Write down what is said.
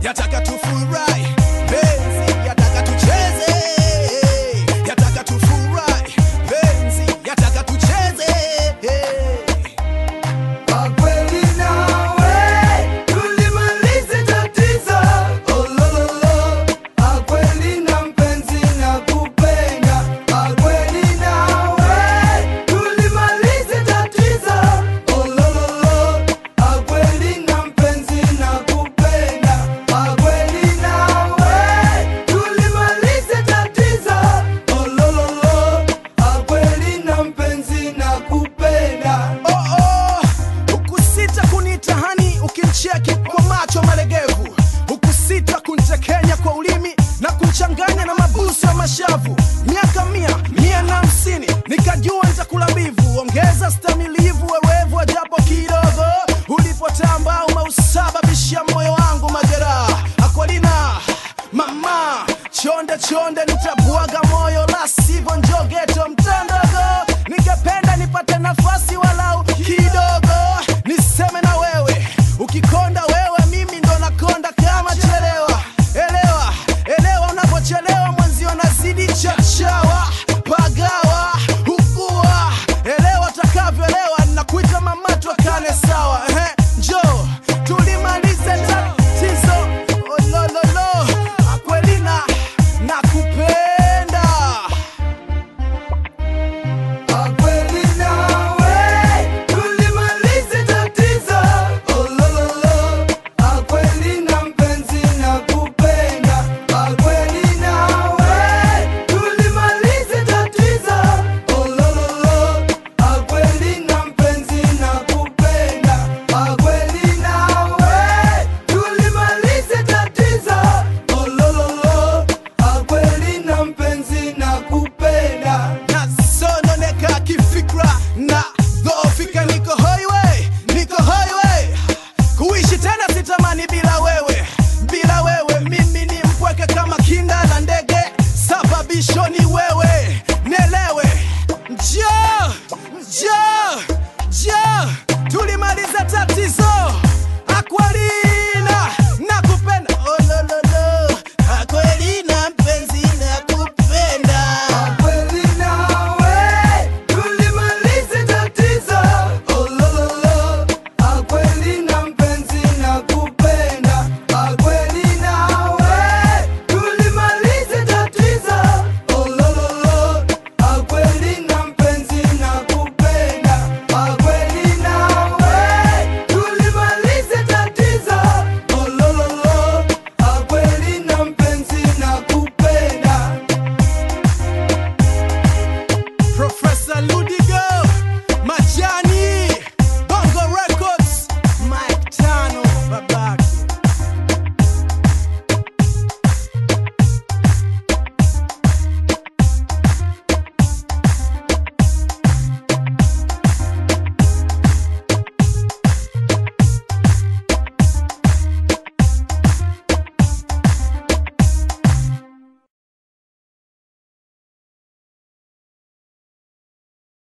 yataka tufurahi penzi yataka tucheze yataka tufurahi penzi yataka tucheze Kwa kweli nawe tulimalize tatizo olololo. Kwa kweli na mpenzi nakupenda. Kwa kweli nawe tulimalize tatizo olololo. Kwa kweli na mpenzi nakupenda. Kwa kweli nawe tulimalize tatizo olololo. Kwa kweli na mpenzi nakupenda. Oh, oh, hukusita kunitahani ukimcheki kwa macho malegevu, hukusita kuntekenya kwa ulimi na kunchanganya na mabusu ya mashavu. Miaka mia mia na hamsini nikajua nitakula mbivu, ongeza stamilivu, werevu ajapo kidogo. Ulipotamba umeusababishia moyo wangu majeraha. Akwalina mama chonde chonde, nitabwaga moyo, la sivyo njogeto mtandogo. Ningependa nipate nafasi walau kidogo, niseme na wewe. Ukikonda wewe, mimi ndo nakonda kama chelewa. Elewa, elewa, unapochelewa mwenzio nazidi chachawa, pagawa, hukua. Elewa utakavyoelewa, nakuita mama, twakane sawa. Ehe, njoo tulimalize tatizo. Olololo, Akwelina, nakupenda. Kwa kweli nawe tulimalize tatizo olololo. Kwa kweli na mpenzi nakupenda. Kwa kweli nawe tulimalize tatizo olololo. Kwa kweli na mpenzi nakupenda. Kwa kweli nawe tulimalize tatizo olololo. Kwa kweli na mpenzi nakupenda. nasononeka kifikra na dhofika, niko highway, niko highway. Kuishi tena sitamani bila wewe, bila wewe mimi ni mpweke kama kinda la ndege, sababisho ni wewe, nielewe. Njoo, njoo, njoo, tulimaliza tatizo Aquari